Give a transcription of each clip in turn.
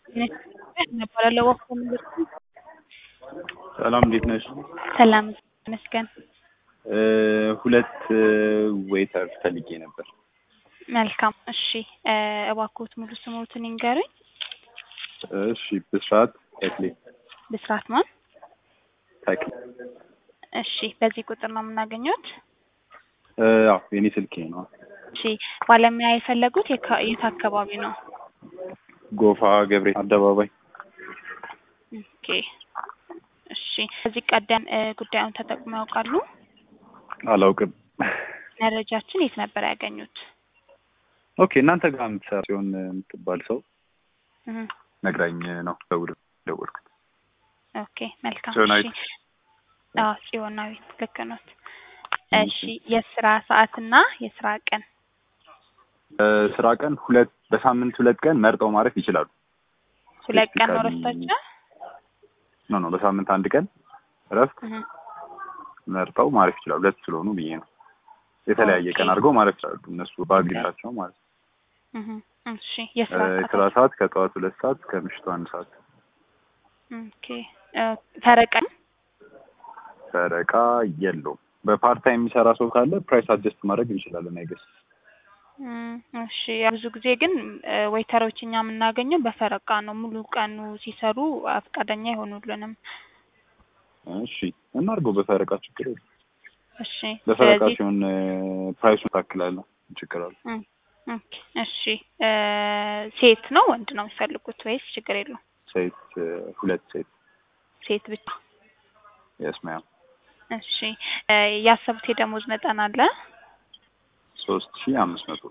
እባላለሁ ወፍጮ ዩኒቨርሲቲ። ሰላም እንዴት ነሽ? ሰላም ይመስገን። ሁለት ዌይተር ፈልጌ ነበር። መልካም እሺ፣ እባክዎት ሙሉ ስሞትን ይንገሩኝ። እሺ ብስራት ተክሌ ብስራት ማን? ተክሌ። እሺ፣ በዚህ ቁጥር ነው የምናገኘት? አዎ የኔ ስልኬ ነው። እሺ፣ ባለሙያ የፈለጉት የካ- የት አካባቢ ነው? ጎፋ ገብሬ አደባባይ። ኦኬ እሺ። ከዚህ ቀደም እ ጉዳዩን ተጠቅመው ያውቃሉ? አላውቅም። መረጃችን የት ነበር ያገኙት? ኦኬ እናንተ ጋር የምትሰራ ሲሆን የምትባል ሰው እህ፣ ነግራኝ ነው ደውል ደወልኩት። ኦኬ መልካም ጽዮናዊት። እሺ። አዎ ጽዮናዊት ልክ ኖት። እሺ የስራ ሰዓትና የስራ ቀን ስራ ቀን ሁለት በሳምንት ሁለት ቀን መርጠው ማረፍ ይችላሉ። ሁለት ቀን ነው ስፔሲፊካሊ ረስታችሁ? ኖ ኖ በሳምንት አንድ ቀን እረፍት እህ፣ መርጠው ማረፍ ይችላሉ። ሁለት ስለሆኑ ብዬ ነው። የተለያየ ኦኬ። ቀን አድርገው ማረፍ ይችላሉ እነሱ በአግሪታቸው ማለት ነው። እህ፣ እሺ የስራ እ ሰዓት የስራ ሰዓት ከጠዋት ሁለት ሰዓት እስከ ምሽቱ አንድ ሰዓት። ኦኬ እ ፈረቀን ፈረቃ የለውም። በፓርት ታይም የሚሰራ ሰው ካለ ፕራይስ አጀስት ማድረግ እንችላለን። አይገስ እም፣ እሺ ያው ብዙ ጊዜ ግን እ ዌይተሮች እኛ የምናገኘው በፈረቃ ነው። ሙሉ ቀኑ ሲሰሩ ፈቃደኛ አይሆኑልንም። እሺ እናድርገው በፈረቃ ችግር የለም። እሺ በፈረቃ ስለዚህ ሲሆን ፕራይሱን ታክላለሁ ችግር አለ። እም፣ ኦኬ እሺ እ ሴት ነው ወንድ ነው የሚፈልጉት ወይስ ችግር የለውም? ሴት እ ሁለት ሴት ሴት ብቻ። የስማያ እሺ እ ያሰቡት የደሞዝ መጠን አለ? ሶስት ሺህ አምስት መቶ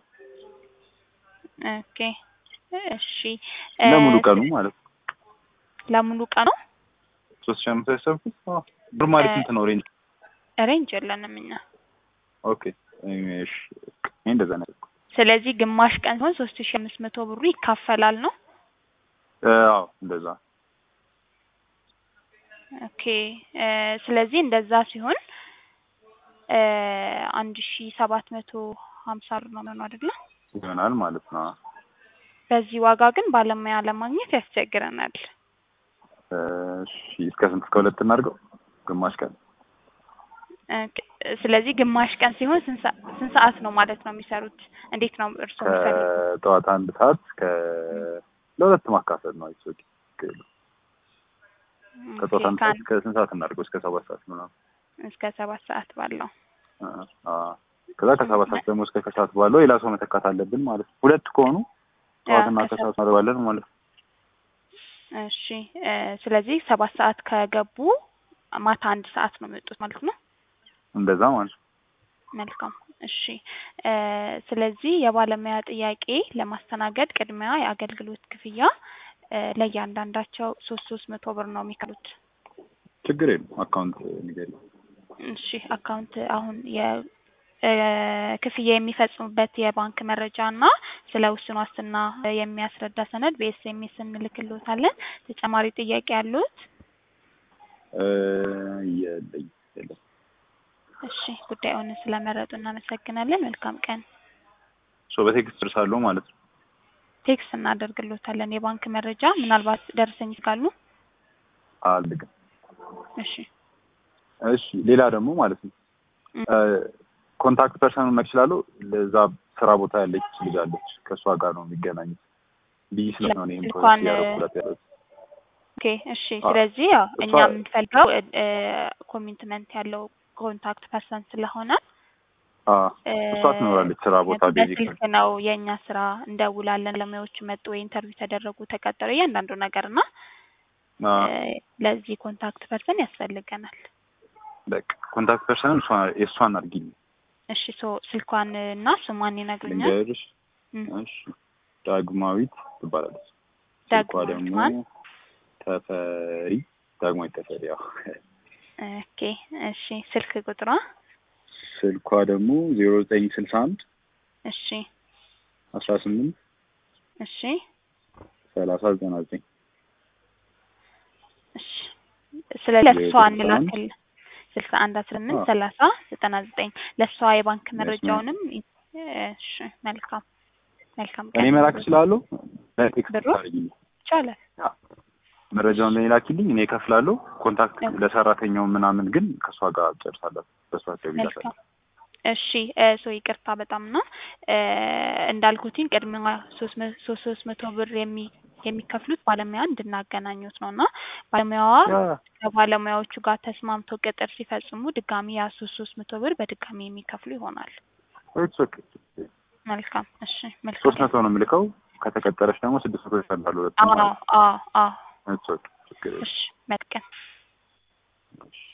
ኦኬ እሺ እ ለሙሉ ቀኑ ማለት ነው። ለሙሉ ቀኑ ሶስት ሺህ አምስት ያሰብኩት አዎ። ኖርማሊ እ ስንት ነው ሬንጅ? ሬንጅ የለንም እኛ። ኦኬ እሺ እኔ እንደዛ ነው ያልኩት። ስለዚህ ግማሽ ቀን ሲሆን ሶስት ሺ አምስት መቶ ብሩ ይካፈላል ነው። እ አዎ እንደዛ ኦኬ እ ስለዚህ እንደዛ ሲሆን እ አንድ ሺ ሰባት መቶ ሀምሳ ብር ነው የሚሆነው አይደለ? ይሆናል ማለት ነው። በዚህ ዋጋ ግን ባለሙያ ለማግኘት ያስቸግረናል። እሺ እስከ ስንት እስከ ሁለት እናድርገው? ግማሽ ቀን ኦኬ፣ ስለዚህ ግማሽ ቀን ሲሆን ስንት ሰ- ስንት ሰዓት ነው ማለት ነው የሚሰሩት? እንዴት ነው እርስዎ የሚፈልጉት? ከጠዋት አንድ ሰዓት ከ ለሁለት ማካፈል ነው። አይሶ ከጠዋት አንድ ሰዓት ከአንድ እስከ ስንት ሰዓት እናድርገው? እስከ ሰባት ሰዓት ምናምን። እስከ ሰባት ሰዓት ባለው አ- አ- ከዛ ከሰባት ሰዓት ደግሞ እስከ ከሰዓት ባለው ሌላ ሰው መተካት አለብን ማለት ነው። ሁለት ከሆኑ ጠዋትና ከሰዓት ከሰዓት እናደርጋለን ማለት ነው። እሺ እ ስለዚህ ሰባት ሰዓት ከገቡ ማታ አንድ ሰዓት ነው የሚወጡት ማለት ነው። እንደዛ ማለት ነው። መልካም እሺ እ ስለዚህ የባለሙያ ጥያቄ ለማስተናገድ ቅድሚያ የአገልግሎት ክፍያ እ ለእያንዳንዳቸው ሶስት ሶስት መቶ ብር ነው የሚከፍሉት። ችግር የለም። አካውንት ንገሪ። እሺ አካውንት አሁን የ እ ክፍያ የሚፈጽሙበት የባንክ መረጃ እና ስለ ውስን ዋስትና የሚያስረዳ ሰነድ በኤስኤምኤስ እንልክልዎታለን። ተጨማሪ ጥያቄ ያሉት? እ የለኝ የለም። እሺ ጉዳዩን ስለመረጡ እናመሰግናለን። መልካም ቀን። ሶ በቴክስት እርሳለሁ ማለት ነው። ቴክስት እናደርግልዎታለን የባንክ መረጃ ምናልባት ደርሰኝ ካሉ። አልግም። እሺ እሺ ሌላ ደግሞ ማለት ነው እም፣ ኮንታክት ፐርሰኑን መች እችላለሁ። ለዛ ስራ ቦታ ያለች ልጅ አለች። ከእሷ ጋር ነው የሚገናኙት ብዬ ስለሆነ ይህን እንኳን ፕሮጀክት እያደረኩላት ያለሁት። ኦኬ እሺ። አዎ፣ ስለዚህ ያው እሷ እኛ የምንፈልገው እ ኮሚትመንት ያለው ኮንታክት ፐርሰን ስለሆነ አ እ እሷ ትኖራለች ስራ ቦታ ቤዚክ በስልክ ነው የእኛ ስራ። እንደውላለን፣ ባለሙያዎቹ መጡ ወይ ኢንተርቪው ተደረጉ፣ ተቀጠሩ፣ እያንዳንዱ ነገር እና አ እ ለዚህ ኮንታክት ፐርሰን ያስፈልገናል። በቃ ኮንታክት ፐርሰኑን እሷ የእሷን አድርጊልኝ። እሺ ሶ ስልኳን እና ስሟን ይነግሩኛል። ልንገርሽ። እም፣ እሺ ዳግማዊት ትባላለች። ስልኳ ዳግማዊት ደግሞ ማን? ተፈሪ ዳግማዊት ተፈሪ። ያው ኦኬ እሺ። ስልክ ቁጥሯ? ስልኳ ደግሞ ዜሮ ዘጠኝ ስልሳ አንድ እሺ አስራ ስምንት እሺ ሰላሳ ዘጠና ዘጠኝ እሺ። ስለዚህ ለእሷ ስልሳ አንድ እንላክል ስልሳ አንድ አስራ ስምንት አዎ። ሰላሳ ዘጠና ዘጠኝ ለእሷ የባንክ Yes, ma'am. መረጃውንም እሺ መልካም መልካም እኔ ቀን መላክ እችላለሁ። ቴክስት ብሩ? አድርጊልኝ። ይቻላል መረጃውን ለኔ ላኪልኝ፣ እኔ እከፍላለሁ። ኮንታክት ኦኬ። ለሰራተኛው ምናምን ግን ከእሷ ጋር ጨርሳለሁ። በእሷ ደውይላታለሁ። መልካም እሺ እ ሶ ይቅርታ በጣም ነው እ እንዳልኩትኝ ቅድሚያ ሶስት መ- ሶስት ሶስት መቶ ብር የሚ የሚከፍሉት ባለሙያ እንድናገናኙት ነው እና ባለሙያዋ ያ ከባለሙያዎቹ ጋር ተስማምተው ቅጥር ሲፈጽሙ ድጋሚ ያ ሶስት ሶስት መቶ ብር በድጋሚ የሚከፍሉ ይሆናል። ኢትስ ኦኬ። መልካም እሺ መልካም ሶስት መቶ ነው የምልከው። ከተቀጠረች ደግሞ ስድስት መቶ ይሰጣሉ። ሁለቱም አዎ ማለት አዎ አዎ ኢትስ ኦኬ። ችግር የለም። እሺ መልካም እሺ።